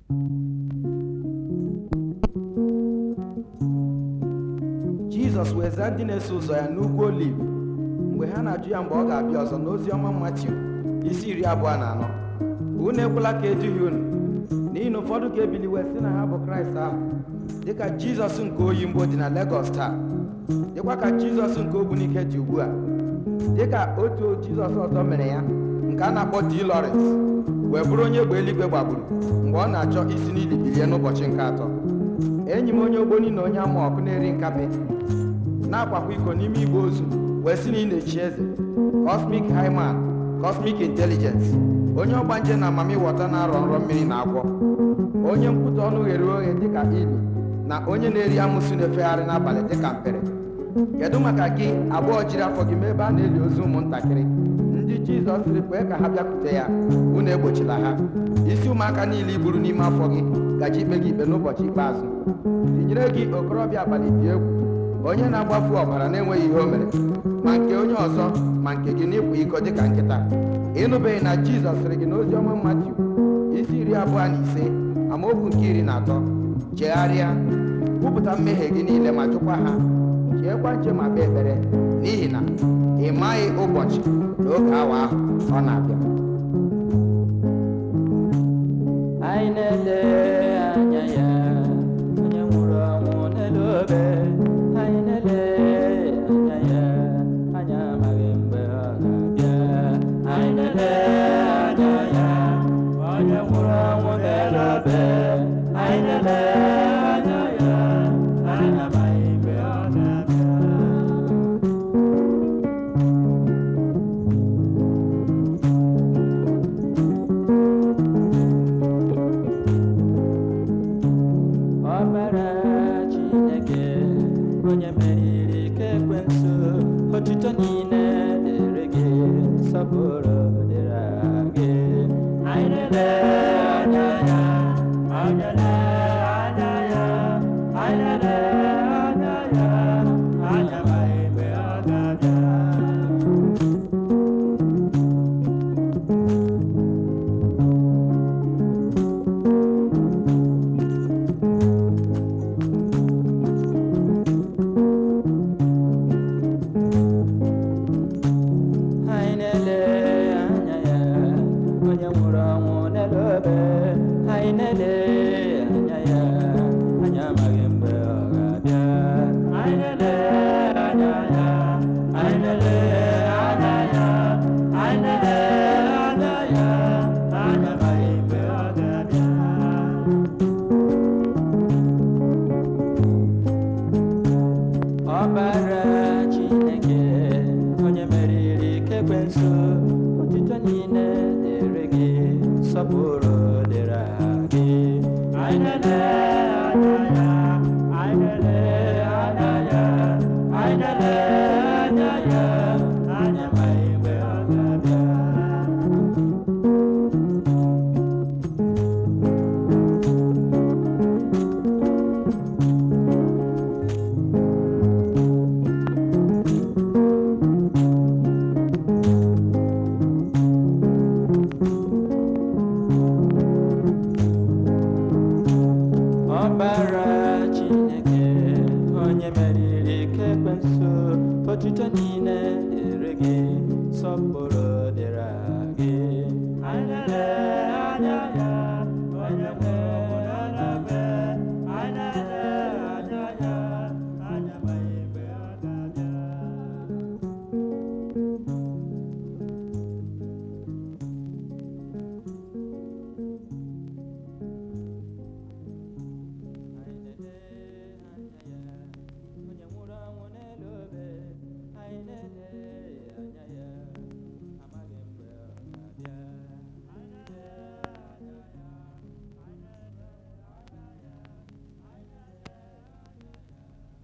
jizọs wee zaa ndị na-eso ụzọ ya n'ugwu oliv mgbe ha na-ajụ ya mgbe ọ ga-abịa ọzọ n'ozi ọma matiu isi iri abụọ na anọ unu ekwela ka eduhie unu n'ihi na ụfọdụ ga-ebili wee sị na ha bụ kraịst ahụ dịka jizọs nke oyimbo dị na legọs taa dịkwa ka jizọs nke ogbunike dị ugbu a dịka otu jizọs ọzọ mere ya nke a na-akpọ d lawrence wee bụrụ onye egbe eluigwe gbagburu mgbe ọ na-achọ isi n'ili bilie n'ụbọchị nke atọ enyi m onye ogboni na onye ama ọkụ na-eri nkape na-akwakwa iko n'ime igbe ozu wee sị na ị na-echi eze cosmic highman cosmic intelligence onye ọgbanje na amamighọta na-arọ nrọ mmiri na agwọ onye nkwutọ ọnụ ghere oghe dịka ili na onye na-eri amụsụ na-efegharị n'abalị dịka mpere kedu maka gị abụọ jiri afọ gị mee ebe a na-eli ozu ụmụntakịrị ndị jizọs sịrị kwee ka ha bịakwute ya unu egbochila ha isi ụmụaka niile iburu n'ime afọ gị gaji ikpe gị ikpe n'ụbọchị ikpeazụ tinyere gị okorobịa abalị dị egwu onye na-agbafu ọbara na-enweghị ihe o mere ma nke onye ọzọ ma nke gị n'ịkwa iko dịka nkịta ịnụbeghị na jizọs sịrị gị n'ozi ọma matiu isi iri abụọ na ise amaokwu nke iri na atọ chegharịa kwupụta mmehie gị niile ma jụkwa ha cheekwa nche ma kpee ekpere n'ihi na ị maghị ụbọchị na oge awa ahụ ọ na-abịa anyị na-ele anya ya onye nwụrụ ọnwụ n'elu obe anyị na-ele anya ya anyị amaghị mgbe ọ ga-abịa anyị na-ele anya ya onye nwụrụ ọnwụ n'elu obe anyị na-ele anya ya anyị amaghị mgbe ọ ga-abịa ọbara chineke onye meriri ike ekwensu otuto niile dịrị gị nsọpụrụ dịrị gị anyị na-ele anya ya anyị na-ele anya ya anyị na-ele anya ya anyị amaghị mgbe ọ ga-abịa anyị na-ele anya ya onye nwụrụ ọnwụ n'elu obe anyị na-ele anya ya anyị amaghị mgbe ọ ga-abịa anyị na-ele anya ya anyị na-ele anya ya anyị na-ele anya ya anyị amaghị mgbe ọ ga-abịa ọbara chineke onye meriri ike ekwensu otuto niile dịrị gị nsọpụrụ dịrị gị anyị na-ele anya ya anyị na-ele anya ya anyị na-ele anya ya anyị amaghị mgbe ọ ga-abịa ọbara chineke onye meriri ike ekwensu otuto niile dịrị gị sọpụrụ dịrị gị anyị na-ele anya ya onye nwe anya be anyị na-ele anya ya anyị amaghị mgbe ọ ga-abịa anyị na-ele anya ya onye nwụrụ anwụ n'elu obe anyị na-ele anya ya amaghị mgbe ọ ga-abịa anyị na-ele anya ya anyị na-ele anya ya anyị na-ele anya ya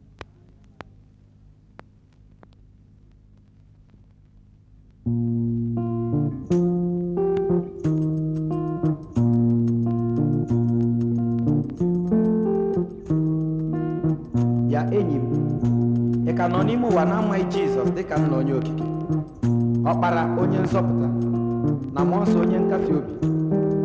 ya enyi m ị ka nọ n'ime ụwa na-amaghị jizọs dịka nna onye okike ọkpara onye nzọpụta na mmụọ nsọ onye nkasi obi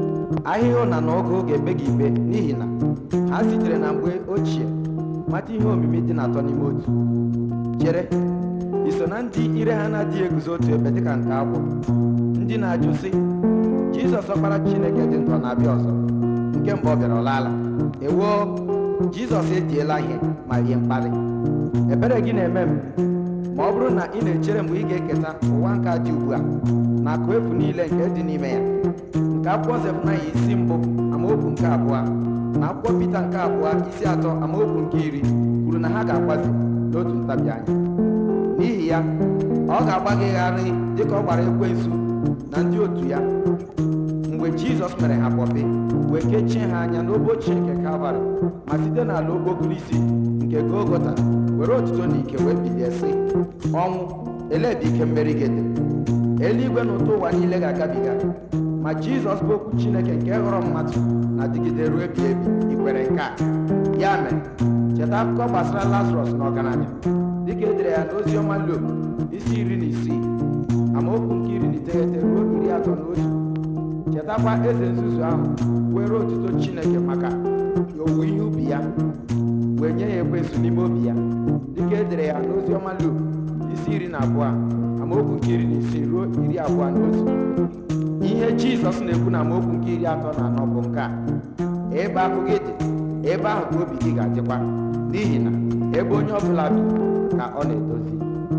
ahịhịa ụna na ọgụ ga-ebe gị ikpe n'ihi na ha sitere na mgbe ochie mata ihe omimi dị na atọ n'ime otu chere iso na ndị ire ha na-adịghị eguzo otu ebe dịka nke akwụ ndị na-ajụ sị jizọs ọkpara chineke dị ndụ ọ na-abịa ọzọ nke mgbe ọ bịara ọ laala ewoo jizọs etiela ihe ma rie mkparị ebere gị na-eme m ma ọ bụrụ na ị na-echere mgbe ị ga-eketa ụwa nke a dị ugbu a na akụ efu niile nke dị n'ime ya nke akwụkwọ zefụnaya isi mbụ amaokwu nke abụọ na akwụkwọ pita nke abụọ isi atọ amaokwu nke iri kwuru na ha ga-agbazi n'otu ntabi anya n'ihi ya ọ ga-agba gị gharị dịka ọ gbara ekwensu na ndị otu ya mgbe jizọs mere ha kpọpe wee kechie ha anya n'obo ochie nke kalvarị ma site n'ala okpokoro isi nke golgota were otuto na ike wee bilie sị ọnwụ elee ebe ike mmeri gị dị eluigwe na ụtọ ụwa niile ga-agabiga ma jizọs bụ okwu chineke nke ghọrọ mmadụ na-adịgide ruo ebi ebi ikwere nke a ya mere cheta akụkọ gbasara lazarọs na ọgaranya dịka e dere ya n'ozi ọma luk isi iri na isii amaokwu nke iri na iteghete ruo iri atọ na otu chetakwa eze nzuzu ahụ were otuto chineke maka owuwe ihe ubi ya wee nye ya ekwensu n'ime obi ya dịka e dere ya n'ozi ọma luk isi iri na abụọ amaokwu nke iri na isii ruo iri abụọ na otu ihe jizọs na-ekwu na amaokwu nke iri atọ na anọ bụ nke a ebe akụ gị dị ebe ahụ ka obi gị ga-adịkwa n'ihi na ebe onye ọbụla bi ka ọ na-edozi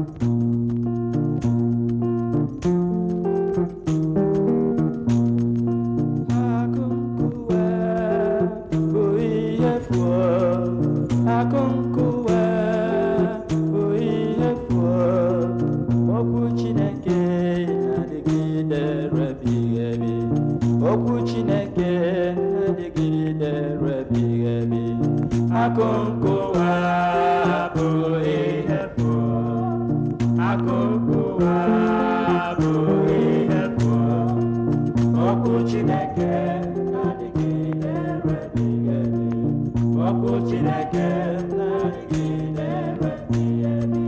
Akụnkụwa bụ ihe fụọ, akụnkụwa bụ ihe fụọ, okwu Chineke na-adịgide ebighị ebi, okwu Chineke na-adịgide ebighị ebi. Akụnkụwa bụ ihe fụọ, akụnkụwa bụ ihe fụọ. Okwu Chineke na-adịgide ebighị ebi. Okwu Chineke na-adịgide ebighị ebi.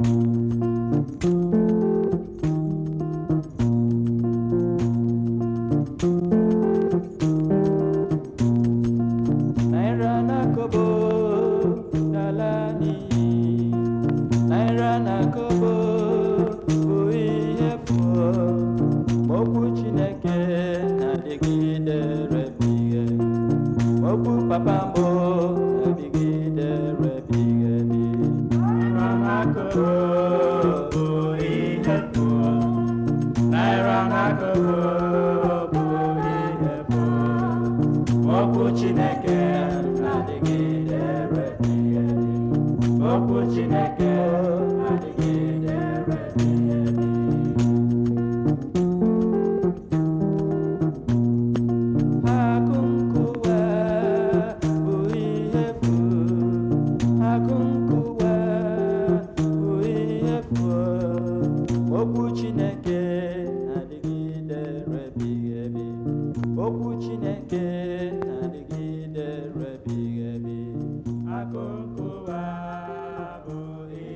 Naira na kobo n'ala n'iyi. Naira na kobo bụ ihe fụọ. Ma Okwu Chineke na-adịgide ebighị ebi. Okwu papa mbụ na-adịgide ebighị ebi. Naira na kobo bụ ihe fụọ. Naira na kobo bụ ihe fụọ. Okwu Chineke na-adịgide ebighị ebi. Okwu Chineke na-adịgide ebighị ebi. Akụnkụwa bụ ihe efu. Akụnkụwa bụ ihe efu. Okwu Chineke na-adịgide ebighị ebi. Okwu Chineke na-adịgide ebighị ebi. Akụnkụwa bụ ihe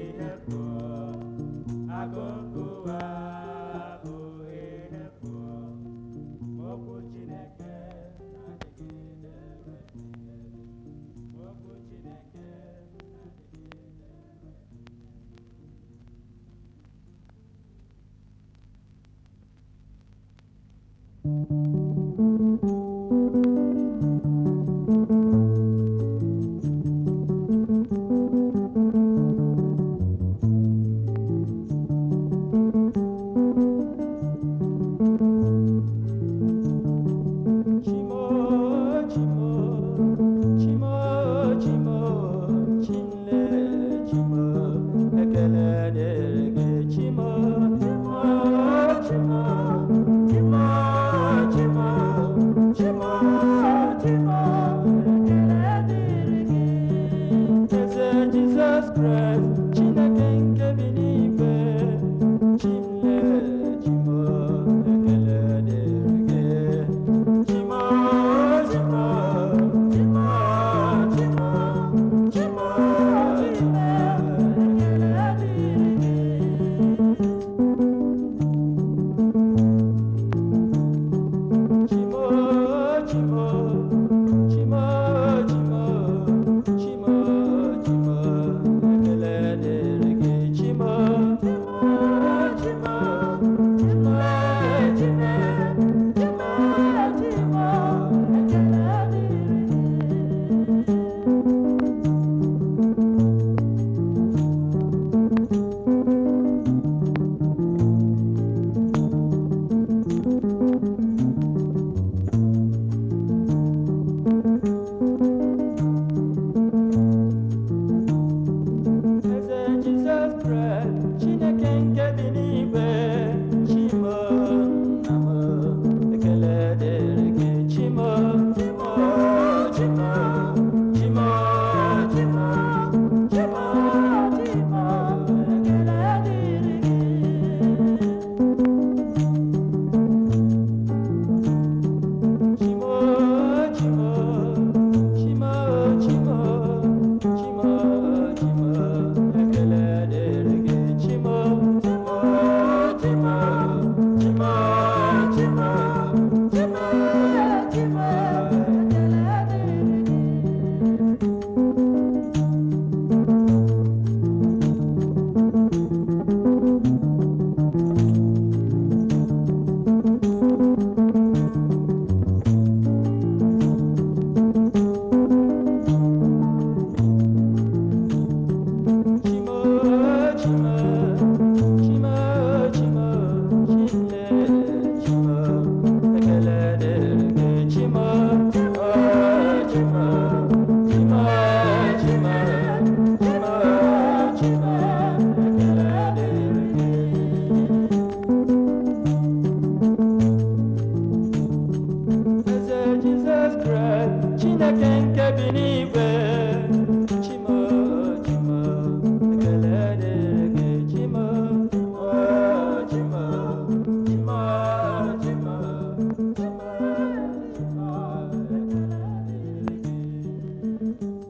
chineke nke bi n'igwe chimo chimo ekele dịrị gị chimo oh, chimo chimo chimo chimo chimo ekele dịrị gị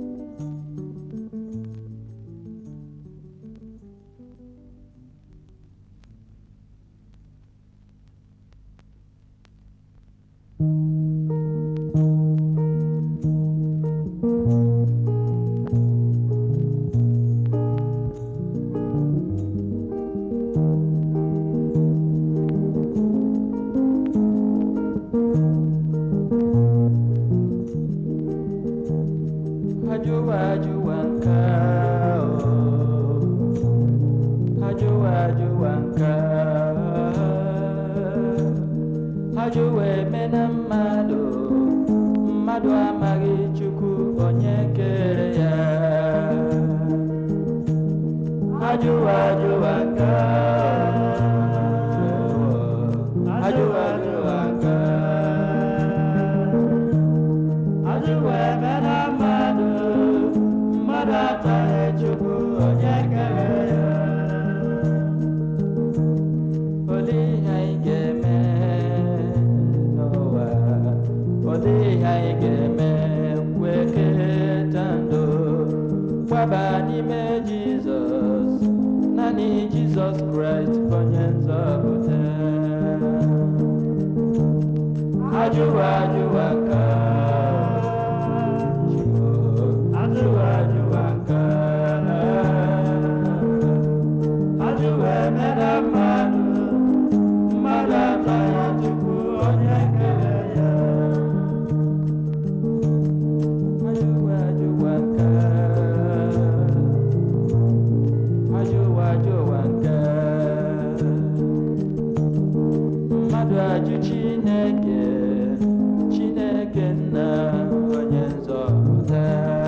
Ajụwa ajụwa nka o Ajụwa ajụwa nka Ajụwa eme na mmadụ Mmadụ amaghị Chukwu onye kere ya Ajụwa ajụwa nka Ajụwa ajụwa nka Ajụwa eme na mmadụ mmadụ ataghị Chukwu onye kere ya olee ihe anyị ga-eme n'ụwa olee ihe anyị ga-eme wee keta ndụ gbaba n'ime Jizọs naanị Jizọs Kraịst bụ onye nzọpụta ajụwa ajụwa ka ajụwa ajụwa ka ajụwa emere mmadụ mmadụ ataghị Chukwu onye kere ya ajụwa ajụwa ka ajụwa ajụwa ka mmadụ ajụ Chineke Chineke nna onye nzọpụta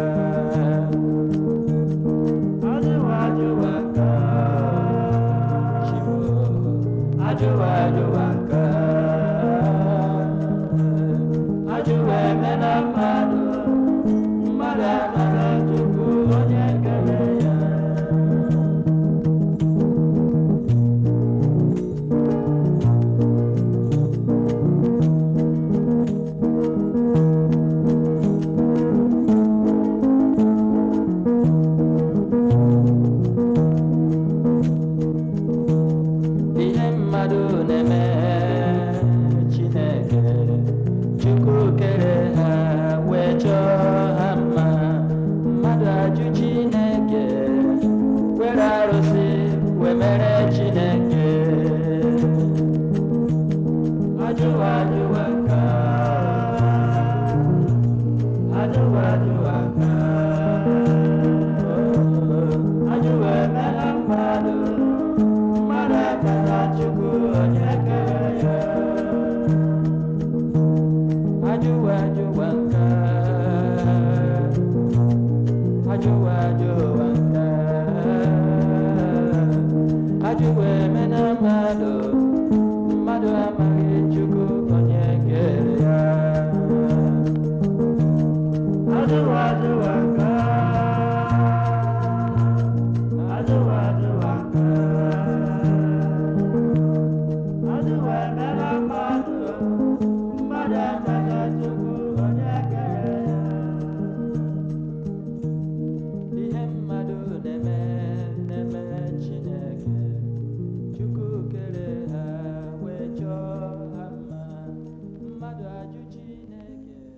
ajụwa ajụwa ka Chiwo ajụwa ajụwa ka ajụwa eme na mmadụ mmadụ anaghị Chukwu onye kere ya ihe mmadụ na-eme Chineke Chukwu kere ha wee chọọ ha mma mmadụ ajụ Chineke were arụsị wee mere Chineke ajụwa ajụwa ka ajụwa ajụwa ka ajụwa emela mmadụ mmadụ akara Chukwu onye kere ya ajụwa ajụwa nka ajụwa ajụwa nka ajụwa eme na mmadụ mmadụ amaghị Chukwu onye kere ya ajụwa ajụwa nka ajụwa ajụwa nka ajụwa eme na mmadụ mmadụ amaghị Chukwu onye kere ya ihe mmadụ na-eme na-eme Chineke Chukwu kere ha wee chọọ ha mma mmadụ ajụ Chineke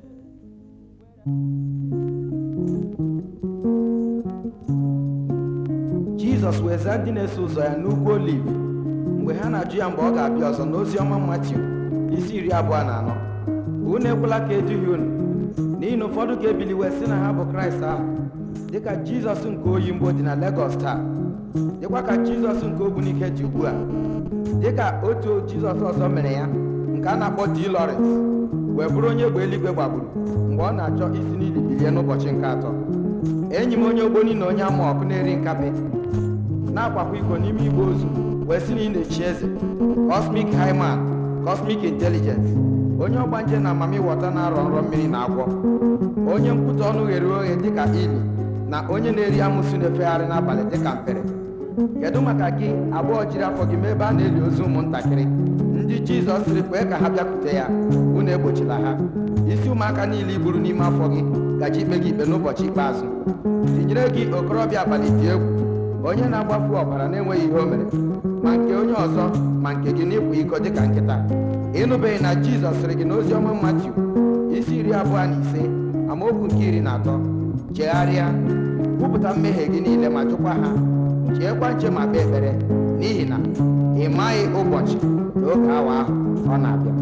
jizọs wee zaa ndị na-eso ụzọ ya n'ugwu oliv mgbe ha na-ajụ ya mgbe ọ ga-abịa ọzọ n'ozi ọma matiu isi iri abụọ na anọ unu ekwela ka eduhie unu n'ihi na ụfọdụ ga-ebili wee sị na ha bụ kraịst ahụ dịka jizọs nke oyimbo dị na legọs taa dịkwa ka jizọs nke ogbunike dị ugbu a dịka otu jizọs ọzọ mere ya nke a na-akpọ d lawrence wee bụrụ onye egbe eluigwe gbagburu mgbe ọ na-achọ isi n'ili bilie n'ụbọchị nke atọ enyi m onye ogboni na onye ama ọkụ na-eri nkapị na-akwakwa iko n'ime igbe ozu wee sị na ị na-echi eze cosmic highman cosmic intelligence onye ọgbanje na amamighọta na-arọ nrọ mmiri na agwọ onye nkwutọ ọnụ ghere oghe dịka ili na onye na-eri amụsụ na-efegharị n'abalị dịka mpere kedu maka gị abụọ jiri afọ gị mee ebe a na-eli ozu ụmụntakịrị ndị jizọs sịrị kwee ka ha bịakwute ya unu egbochila ha isi ụmụaka niile iburu n'ime afọ gị gaji ikpe gị ikpe n'ụbọchị ikpeazụ tinyere gị okorobịa abalị dị egwu onye na-agbafu ọbara na-enweghị ihe o mere ma nke onye ọzọ ma nke gị n'ịkwa iko dịka nkịta ịnụbeghị na jizọs sịrị gị n'ozi ọma matiu isi iri abụọ na ise amaokwu nke iri na atọ chegharịa kwupụta mmehie gị niile ma jụkwa ha cheekwa nche ma kpee ekpere n'ihi na ị maghị ụbọchị na oge awa ahụ ọ na-abịa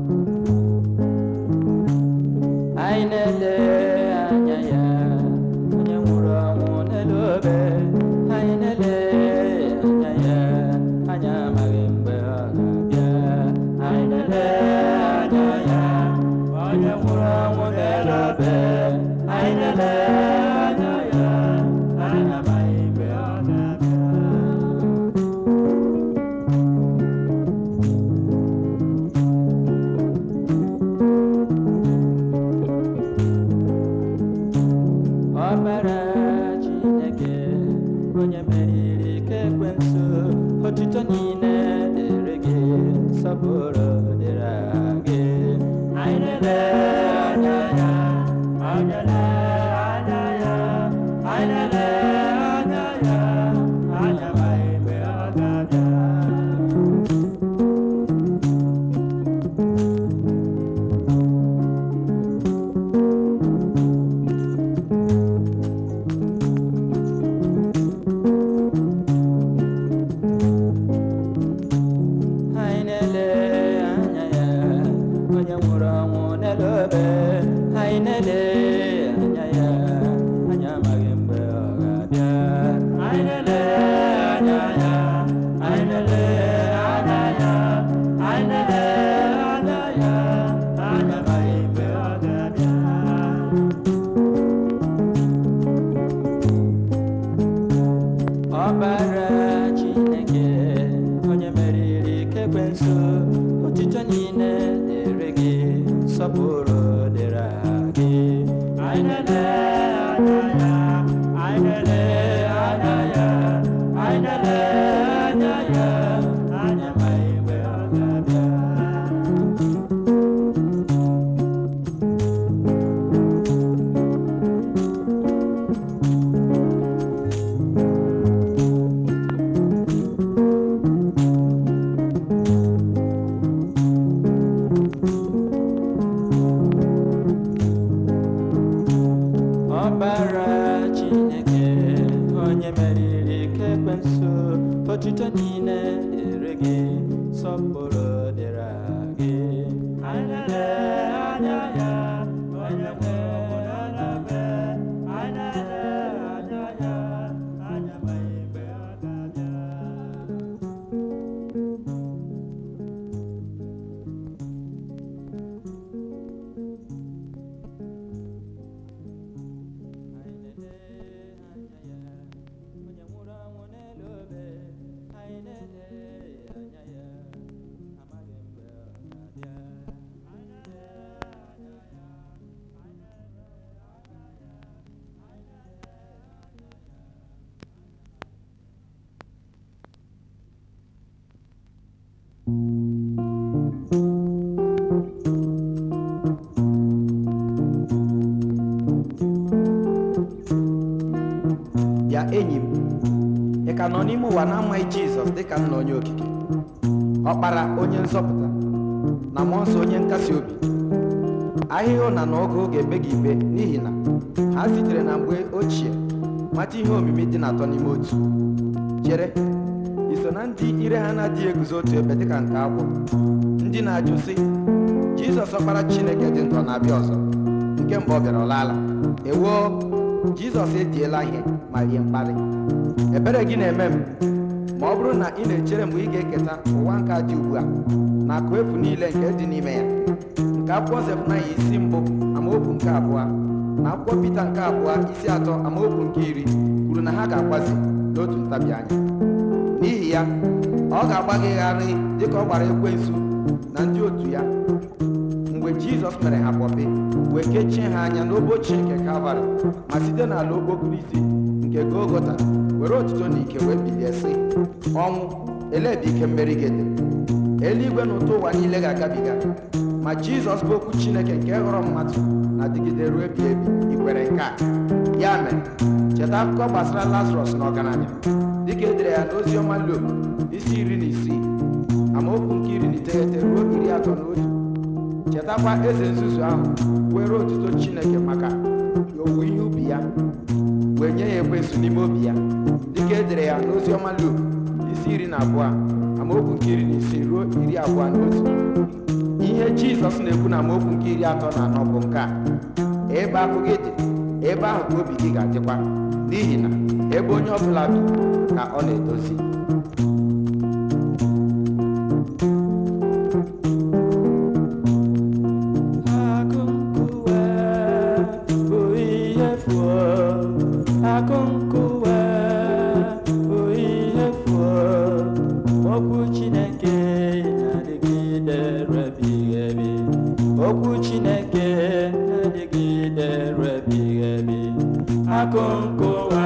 anyị na-ele anya ya onye nwụrụ ọnwụ n'elu obe anyị na-ele anya ya anyị amaghị mgbe ọ ga-abịa anyị na-ele anya ya onye nwụrụ ọnwụ n'elu obe anyị na-ele anya ya anyị amaghị mgbe ọ ga-abịa ọbara chineke onye meriri ike ekwensu otuto niile dịrị gị nsọpụrụ dịrị gị anyị na-ele anya ya anyị na-ele anya ya anyị na-ele anya ya anyị amaghị mgbe ọ ga-abịa anyị na-ele anya ya onye nwụrụ ọnwụ n'elu obe anyị na-ele anya ya anyị amaghị mgbe ọ ga-abịa anyị na-ele anya ya anyị na-ele anya ya anyị na-ele anya ya anyị amaghị mgbe ọ ga-abịa ọbara chineke onye meriri ike ekwensu otuto niile dịrị gị nsọpụrụ dịrị gị anyị na-ele anya ya anyị na-ele anya ya anyị na-ele anya ya anyị amaghị mgbe ọ ga-abịa ọbara chineke onye meriri ike ekwensu otuto niile dịrị gị sọpụrụ dịrị gị anyị na-ele anya ya onye nwe ọbụlalabe anyị na-ele anya ya anya amaghị mgbe ọ ga-abịa anyị na-ele anya ya onye nwụrụ anwụ n'elu obe anyị na-ele anya ya amaghị mgbe ọ ga-abịa anyị na-ele anya ya anyị na-ele anya ya anyị na-ele anya ya bịa enyi m ị ka nọ n'ime ụwa na-amaghị jizọs dịka nna onye okike ọkpara onye nzọpụta na mmụọ nsọ onye nkasi obi ahịhịa ụna na ọgụ ga-eme gị ikpe n'ihi na ha sitere na mgbe ochie mata ihe omimi dị na atọ n'ime otu chere iso na ndị ire ha na-adịghị eguzo otu ebe dịka nke akwụ ndị na-ajụ sị jizọs ọkpara chineke dị ndụ ọ na-abịa ọzọ nke mgbe ọ bịara ọ laala ewoo jizọs etiela ihe ma rie mkparị ebere gị na-eme m ma ọ bụrụ na ị na-echere mgbe ị ga-eketa ụwa nke a dị ugbu a na akụ efu niile nke dị n'ime ya nke akwụkwọ zefụnaya isi mbụ amaokwu nke abụọ na akwụkwọ pita nke abụọ isi atọ amaokwu nke iri kwuru na ha ga-akwazi n'otu ntabi anya n'ihi ya ọ ga-agba gị gharị dịka ọ gbara ekwensu na ndị otu ya mgbe jizọs mere ha kpọpe wee kechie ha anya n'obochi nke kalvarị ma site n'ala okpokoro isi nke golgota were otuto na ike wee bilie sị ọnwụ elee ebe ike mmeri gị dị eluigwe na ụtọ ụwa niile ga-agabiga ma jizọs bụ okwu chineke nke hụrụ mmadụ na-adịgide ruo ebi ebi ikwere nke a ya mere cheta akụkọ gbasara lazarọs na ọgaranya dịka edere ya n'ozi ọma luk isi iri na isii amaokwu nke iri na iteghete ruo iri atọ na otu chetakwa eze nzuzu ahụ were otuto chineke maka owuwe ihe ubi ya wee nye ya ekwensu n'ime obi ya dịka edere ya n'ozi ọma luk isi iri na abụọ amaokwu nke iri na isii ruo iri abụọ na otu ihe jizọs na-ekwu na amaokwu nke iri atọ na anọ bụ nke a ebe akụ gị dị ebe ahụ ka obi gị ga-adịkwa n'ihi na ebe onye ọbụla bi ka ọ na-edozi Akụnkuwe bụ ihe fụọ, akụnkuwe bụ ihe fụọ, okwu Chineke na-adịgide ruo ebighị ebi, okwu Chineke na-adịgide ruo ebighị ebi, akụnkuwe